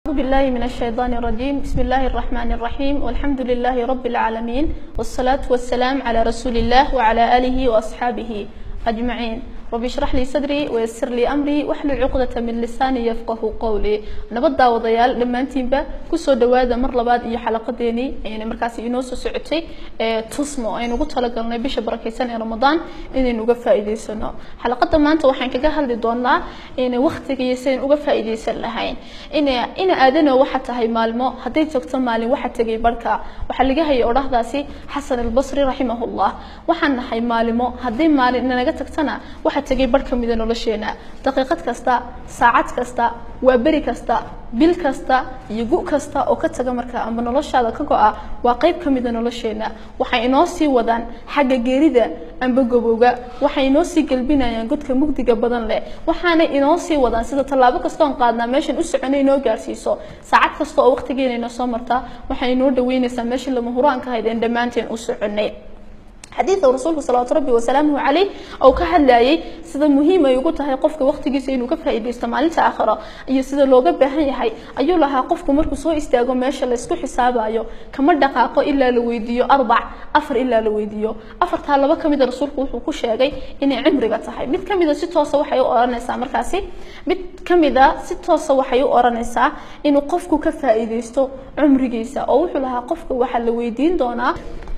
أعوذ بالله من الشيطان الرجيم بسم الله الرحمن الرحيم والحمد لله رب العالمين والصلاة والسلام على رسول الله وعلى آله وأصحابه أجمعين رب اشرح لي صدري ويسر لي أمري واحلل عقدة من لساني يفقه قولي نبدا وضيال dhammaantiinba kusoo dhawaada mar labaad iyo xalaqadeeni ayna markaasi inoo soo socotay ee tusmo aynu ugu talagalnay bisha barakeysan ee ramadaan inaynu uga faa'iideysano xalaqada maanta waxaan kaga hadli doonaa in waqtiga iyo sidaan uga faa'iideysan lahayn in in aadana waxa tahay maalmo hadday joogto maalin waxa tagay barka waxa laga hayay odhahdaasi xasan albasri raximahullah waxaan nahay maalimo hadday maalin naga tagtana waxa tagay bar ka mida nolosheena daqiiqad kasta saacad kasta waa beri kasta bil kasta iyo gu kasta oo ka taga marka amba noloshaada ka go-a waa qayb ka mida nolosheena waxay inoo sii wadaan xagga geerida amba gabowga waxay inoo sii gelbinayaan godka mugdiga badan leh waxaanay inoo sii wadaan sida tallaabo kastoon qaadnaa meeshan u soconay inoo gaarsiiso saacad kasta oo waqtigeena inoo soo marta waxay inoo dhaweynaysaa meeshii lama huraanka ahayd een dhammaanteen u soconay xadiidka rasuulku salawaatu rabbi wasalaamuhu caleyh oo ka hadlayay sida muhiim ay ugu tahay qofka waqtigiisa inuu ka faa'iidaysto maalinta aakhiro iyo sida looga baahan yahay ayuu lahaa qofku markuu soo istaago meesha la isku xisaabayo kama dhaqaaqo ilaa la weydiiyo arbac afar ilaa la weydiiyo afartaa laba ka mida rasuulku wuxuu ku sheegay inay cimriga tahay mid ka mida si toosa waxay u odhanaysaa markaasi mid ka mida si toosa waxay u odhanaysaa inuu qofku ka faa'iidaysto cumrigiisa oo wuxuu lahaa qofka waxaa la weydiin doonaa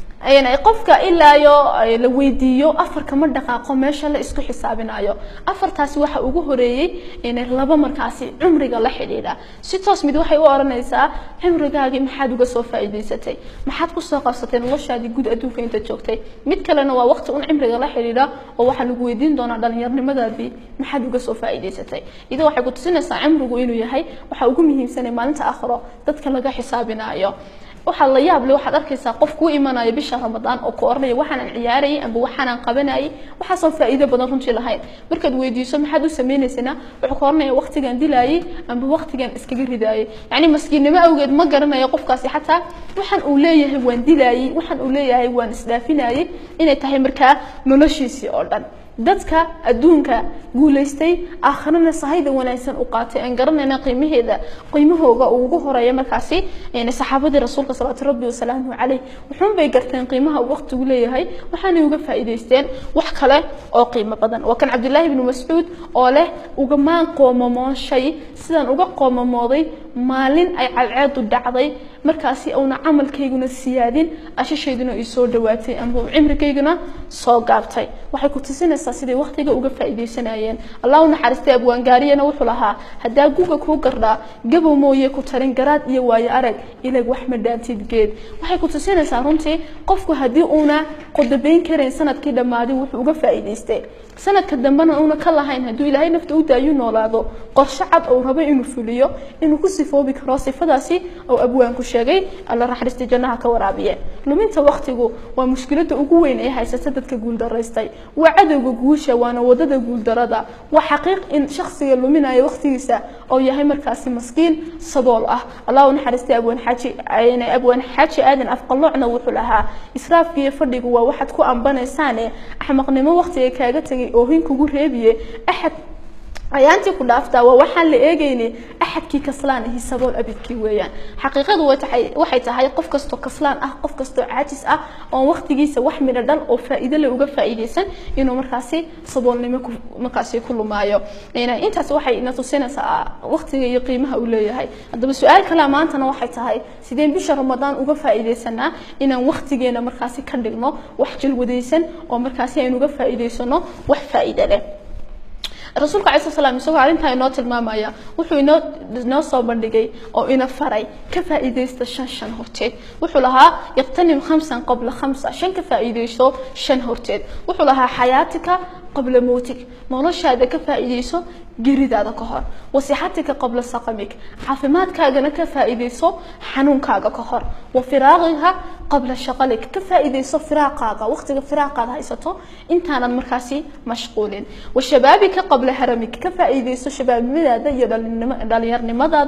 qofka ilaayo la weydiiyo afar kama dhaqaaqo meesha la isku xisaabinayo afartaasi waxa ugu horeeyey laba markaasi cumriga la xidhiidha si toos mid waxay u odhanaysaa cumrigaagii maxaad uga soo faa'iidaysatay maxaad kusoo qabsatay noloshaadii guud adduunka inta joogtay mid kalena waa waqti un cimriga la xidhiidha oo waxaa lagu weydiin doonaa dhallinyarnimadaadii maxaad uga soo faa'iidaysatay ida waxay ku tusinaysaa cimrigu inuu yahay waxa ugu muhiimsanay maalinta aakhiro dadka laga xisaabinayo waxaa la yaab leh waxaad arkaysaa qof kuu imanaya bisha ramadaan oo ku oranaya waxaanan ciyaarayay amba waxaanan qabanayay waxaasoo faa'iido badan runtii lahayn markaad weydiiso maxaad u samaynaysana wuxuu ku oranaya waqtigan dilaayay amba waqtigan iskaga ridaayay yacni maskiinnimo awgeed ma garanayo qofkaasi xataa waxaan uu leeyahay waan dilaayay waxaan uu leeyahay waan isdhaafinayay inay tahay markaa noloshiisii oo dhan dadka adduunka guulaystay aakharana sahayda wanaagsan u qaatay aan garanayna qiimaheeda qiimahooga uu ugu horeeya markaasi saxaabadii rasuulka salawaatu rabbi wasalaamuhu caleyh wuxuun bay garteen qiimaha uu waqtigu leeyahay waxaanay uga faa'iidaysteen wax kale oo qiimo badan waa kan cabdillaahi ibnu mascuud oo leh ugamaan qoomamooshay sidaan uga qoomamooday maalin ay cadceedu dhacday markaasi uuna camalkayguna siyaadin ashashayduna ay soo dhawaatay amba cimrigayguna soo gaabtay waxay ku tusinaysaa siday waqtiga uga faa'iidaysanayeen allah u naxariistay abwaangaariyana wuxuu lahaa haddaa guga kuu gardhaa gabow mooye ku tarin garaad iyo waayo arag ilag wax ma dhaantid geed waxay ku tusinaysaa runtii qofku haddii uuna qodobayn karayn sanadkii dhammaaday wuxuu uga faa'iidaystay sanadka dambena uuna ka lahayn hadduu ilaahay nafta u daayu noolaado qorshe cad ou rabo inuu fuliyo inuu ku sifoobi karo sifadaasi oo abwaanku sheegay alla raxristi jannaha ka waraabiye luminta waqtigu waa mushkiladda ugu weyn ee haysata dadka guuldaraystay waa cadowga guusha waana wadada guuldarada waa xaqiiq in shakhsiga luminaya waqtigiisa oo yahay markaasi maskiin sabool ah allah u naxariistay abwaan xaaji abwaan xaaji aadan afqaloocna wuxuu lahaa israafkiiyo fadhigu waa waxaad ku ambanaysaane axmaqnimo waqtiga kaaga tegay oohin kugu reebiye axad ayaantii ku dhaaftaa waa waxaan la eegayni axadkii kaslaan ahi sabool abidkii weeyaan xaqiiqadu waxay tahay qof kastoo kaslaan ah qof kastoo caajis ah oon waqtigiisa wax midho dhal oo faa'iido le uga faa'iidaysan inuu markaasi saboolnimo markaasi ku lumaayo intaas waxay ina tusinaysaa waqtiga iyo qiimaha uu leeyahay haddaba su-aal kalea maantana waxay tahay sideen bisha ramadaan uga faa'iidaysanaa inaan waqtigeena markaasi ka dhigno wax jalwadaysan oo markaasi aynu uga faa'iidaysano wax faa'iido leh rasuulka alai sl slam isagoo arrintaa inoo tilmaamaya wuxuu inoo inoo soo bandhigay oo ina faray ka faa'iidaysta shan shan horteed wuxuu lahaa yaqtanim khamsan qabla khamsa shan ka faa'iidayso shan horteed wuxuu lahaa xayaatika qabla mowtig noloshaada ka faa'iidayso geridaada ka hor wasixatika qabla saqamik caafimaadkaagana ka faa'iidayso xanuunkaaga ka hor wa firaaqiha qabla shaqalik ka faa'iidayso firaaqaaga waqtiga firaaqaad haysato intaanad markaasi mashquulin wa shabaabika qabla haramik ka faa'iidayso shabaabnimadaada iyo dhalinyarnimadaada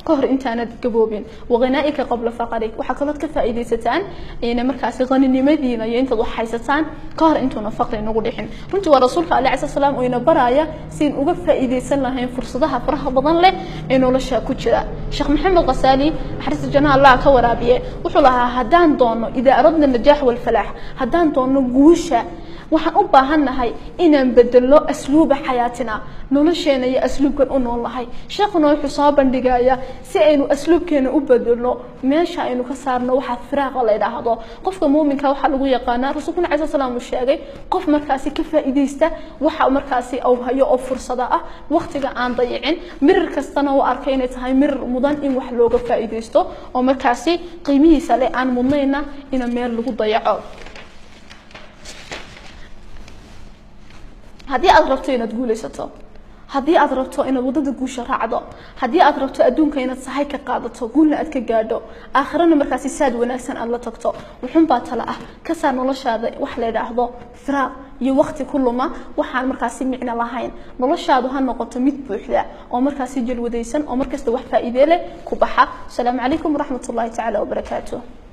ka hor intaanad gaboobin waqanaa'ika qabla faqarig waxaa kalood ka faa'iidaysataan ina markaasi qaninimadiina iyo intaad wax haysataan ka hor intuuna faqri nagu dhixin runtii waa rasuulka alayhi salatu salaam oo ina baraya siin uga faa'iidaysan lahayn fursadaha faraha badan leh ee nolosha ku jira sheekh maxamed qasaali xariista jannaha allah ka waraabiye wuxuu lahaa haddaan doono idaa aradna najaax walfalaax haddaan doono guusha waxaan u baahannahay inaan bedelo asluuba xayaatina nolosheena iyo asluubkan u noolnahay sheekhuna wuxuu soo bandhigaya si aynu asluubkeena u bedelno meesha aynu ka saarno waxaa firaaqa la idhaahdo qofka muuminka waxaa lagu yaqaanaa rasuulkuna cala salaam uu sheegay qof markaasi ka faa'iidaysta waxa markaasi uu hayo oo fursada ah waqtiga aan dayicin mirir kastana u arkay inay tahay mirir mudan in wax looga faa'iidaysto oo markaasi qiimihiisa leh aan mudnayna ina meel lagu dayaco haddii aad rabto inaad guulaysato haddii aad rabto inaad waddada guusha raacdo haddii aad rabto adduunka inaad sahay ka qaadato guulna aad ka gaadho aakhirana markaasi saad wanaagsan aad la tagto wuxuunbaa tala ah ka saar noloshaada wax la idhaahdo firaaq iyo waqti ku luma waxaan markaasi micno lahayn noloshaadu ha noqoto mid buuxda oo markaasi jalwadaysan oo markasta wax faa'iide leh ku baxa asalaamu calaykum waraxmat ullahi tacaala wabarakaatuh